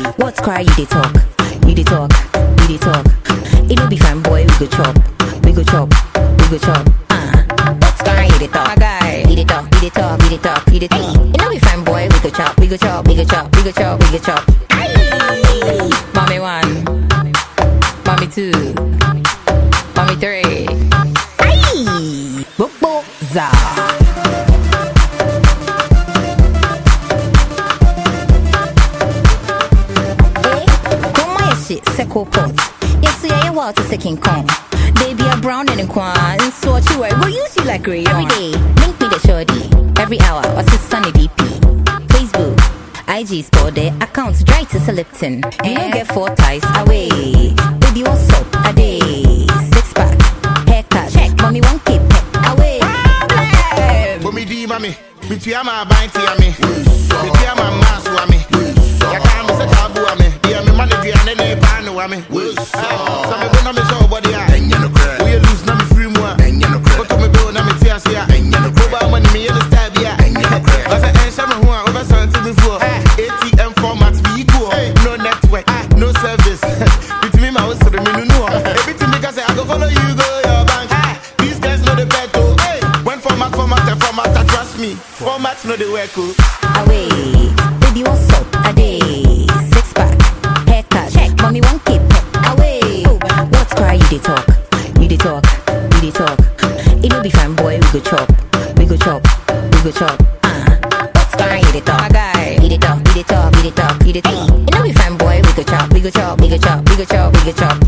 What's cry? You dey talk, you dey talk, you dey talk. It no be fine, boy. We go chop, we go chop, we go chop. Uh. What's cry? You dey talk, my guy. You dey talk, you dey talk, you dey talk, you dey talk. It no be fine, boy. We go chop, we go chop, we go chop, we go chop, we go chop. Aye. Mommy one, mommy two, mommy three. Aye. Bobo za. Eh, come my shit, Seco pot. Yes, yeah, yeah, well, to second Kong. They be a brown and a quan, and so what you wear, go use you like rayon. Every day, link me the shorty. Every hour, what's his sunny DP? Facebook, IG store their accounts dry to Lipton. You don't get four ties away. Baby, what's up? A day. Six pack, haircut, check. Mommy, one keep away. Problem. But me di mami, me tia ma banti ami, me tia ma masu ami. Ya ka me se tabu ami, dia me mani dia ne ne panu ami. So me go na me show body a, we a lose na me free mu a. Go to me bill na me tia sia. Go ba money me in the style bia. I say en shame ho a over something before. ATM format be equal, no network, no service. With me my house so me no know. Everything because say I go follow you go your bank. These guys know the bet oh. When format format and format, I trust me. Format know the work oh. away. Baby, what's up? A day. Six pack, haircut, check. Mommy, one keep away. What's cry? You dey talk, you dey talk, you dey talk. It no be fine, boy. We go chop, we go chop, we go chop. Uh. What's cry? You dey talk, my guy. You dey talk, you dey talk, you dey talk, you dey talk. It no be fine, boy. We go chop, we go chop, we go chop, we go chop, we go chop.